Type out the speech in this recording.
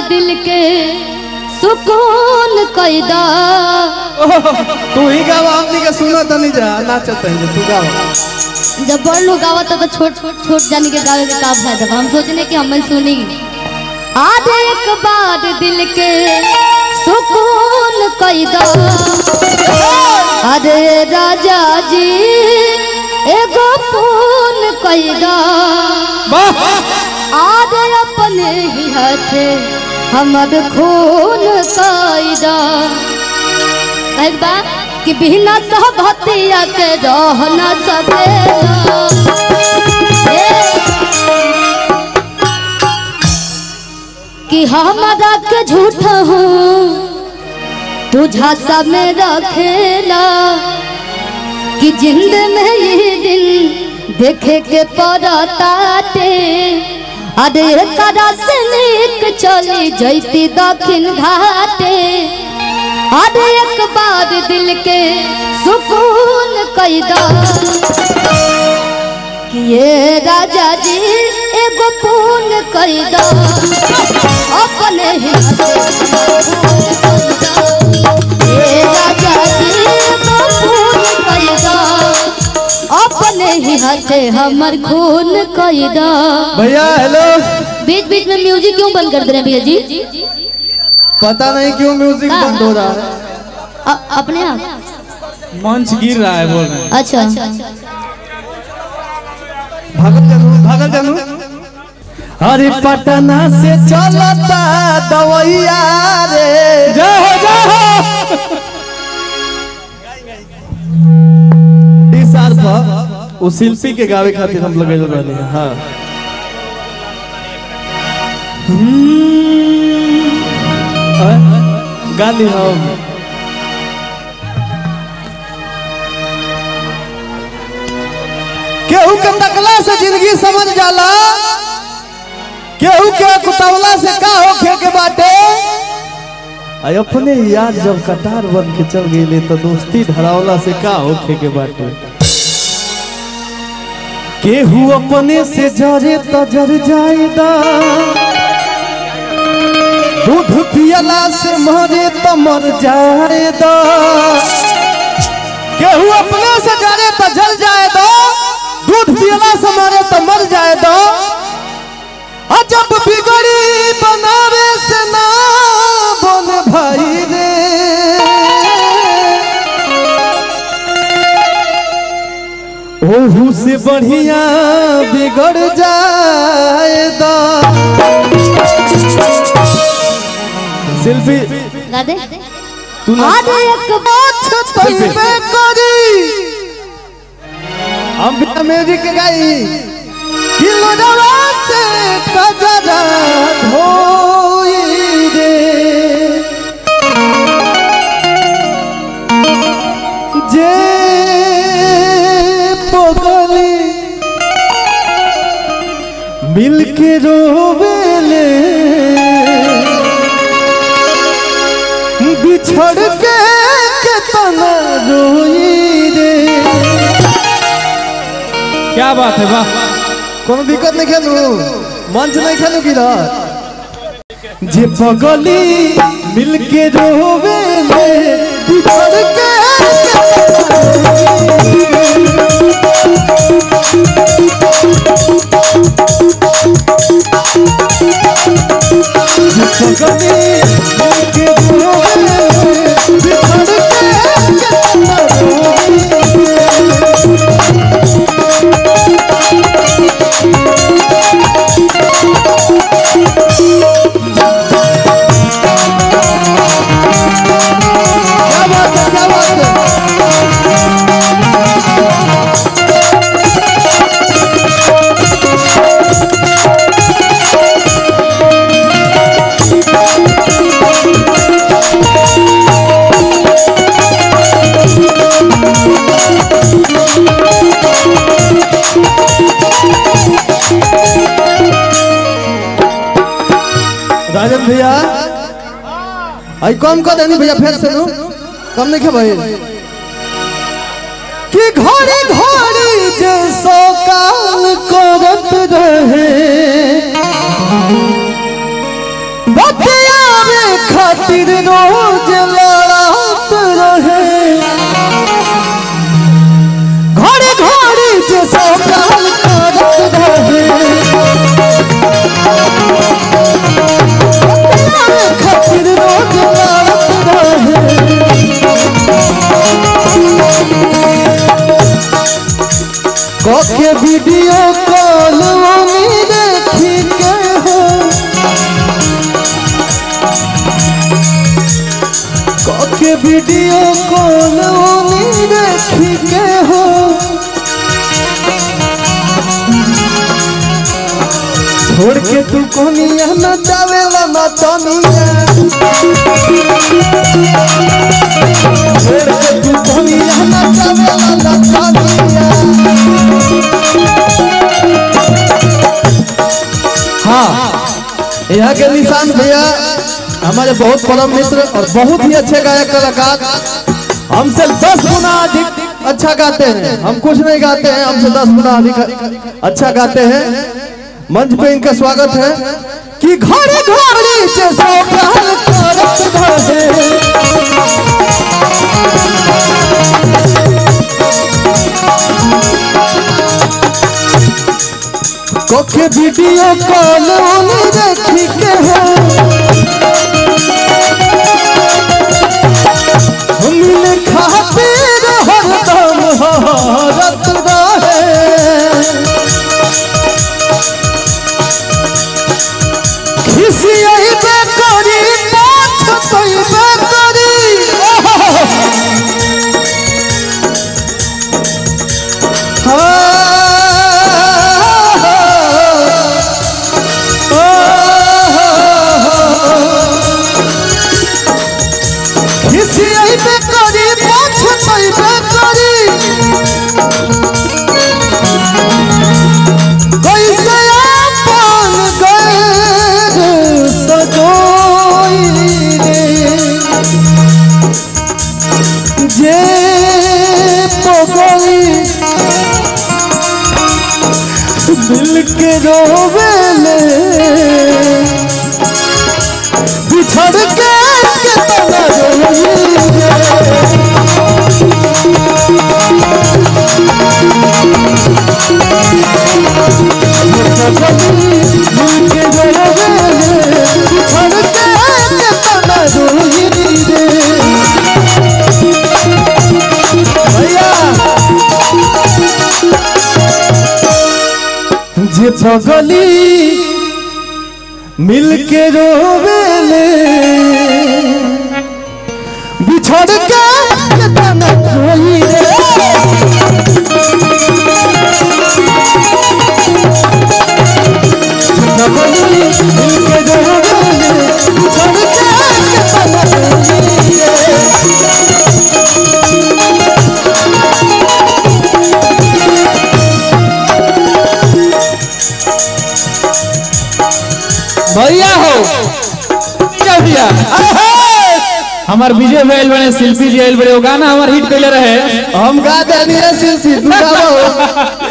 दिल के सुकून कैदा तू ही गावा हमनी के सुना तनी जा नाचत है तू गावा जब बड़ लोग गावत तो छोट छोट छोट जाने के गावे के का फायदा बा? हम सोचने कि हम सुनी आज एक बार दिल के सुकून कैदा अरे राजा जी एगो फोन कैदा आज अपने ही हाथे हमर खून कैदा एक बात कि बिना सहबतिया के रह न सकेला ए, कि हमारा के झूठ हूँ तू झांसा में रखेला कि जिंद में ये दिन देखे के पड़ताटे अरे करा से निक चली जैती दक्षिण घाटे अरे एक बार दिल के सुकून कैदा कि ये राजा जी एगो पून कैदा अपने ही ये राजा जी एगो पून कैदा अपने ही हाथे हमर खून कैदा भैया हेलो बीच बीच में म्यूजिक क्यों बंद कर दे रहे हैं भैया जी पता नहीं क्यों म्यूजिक का? बंद हो रहा है अ- अपने आप मंच गिर रहा है बोल रहे हैं अच्छा भागल जानू भागल जानू अरे पटना से चलता दवैया रे जाओ जाओ डिसार पर वो शिल्पी के गावे खातिर हम लगे रहनी है हाँ हम्म। गाली हम केहू के तकला से जिंदगी समझ जाला केहू के कुतवला से का होखे के बाटे आई अपने याद जब कटार बन के चल गई तो दोस्ती धरावला से का होखे के बाटे केहू अपने से जरे त जर जाएदा दूध पियला से मरे त मर जाएदा केहू अपने से जरे त जल जाएदा दूध पियला से मरे त मर जाएदा अजब बिगड़ी बनावे से ना बन भाई रे ओहू से बढ़िया बिगड़ जाएगा शिल्पी गा दे तू ना आज एक बात तैबे करी हम बिना म्यूजिक के गाई किलोडवा से कजरा धोई रे जे पगली मिल के रोवेले बिछड़ के केतना रोई रे क्या बात है वाह कोनो दिक्कत नहीं खेलू मंच नहीं खेलू किधर जे पगली मिल के रोवे ले बिछड़ के जे पगली मिल के रोवे ले बिछड़ के केतना रोई रे। क्या बात है क्या बात है राजन भैया आई कम कर देनी भैया फिर से नु कम नहीं भाई कि घड़ी घड़ी जे सो काल करत रहे बतिया खातिर रोज लड़त रहे घरे घरे जे सौकाल करत रहे प्यार खातिर रोज लड़त रहे कके वीडियो कॉल मम्मी देखी के हो कके वीडियो कॉल मम्मी देखी के हो छोड़ के तू कोनिया न जावेला न तनिया छोड़ के तू कोनिया न जावेला न तनिया हाँ यहाँ के निशान भैया हमारे बहुत परम मित्र और बहुत ही अच्छे गायक कलाकार हमसे दस गुना अधिक अच्छा गाते हैं हम कुछ नहीं गाते हैं हमसे दस गुना अधिक अच्छा गाते हैं मंच पे इनका स्वागत है कि घरे घरे से सोकाल करत रहे कोके वीडियो कॉल ओने देखी के है हम मिले खातिर हरदम हरत रहे खिसियाई बे करी पाछ तई बे करी खिसियाई बे करी पाछ तई बे करी कैसे अपन गैर सजोई रे जे पगली दिल के रोवेले बिछड़ के कितना रोई रे जे पगली मिल के रोवेले बिछड़ के कितना रोई रे पगली मिल के रोवेले बिछड़ के कितना रोई रे भैया हो क्या भैया हमार विजय भैल बने शिल्पी जी आइल बड़े वो गाना हमार हिट कैले रहे हम गा देनी है सिलसिल तू गाओ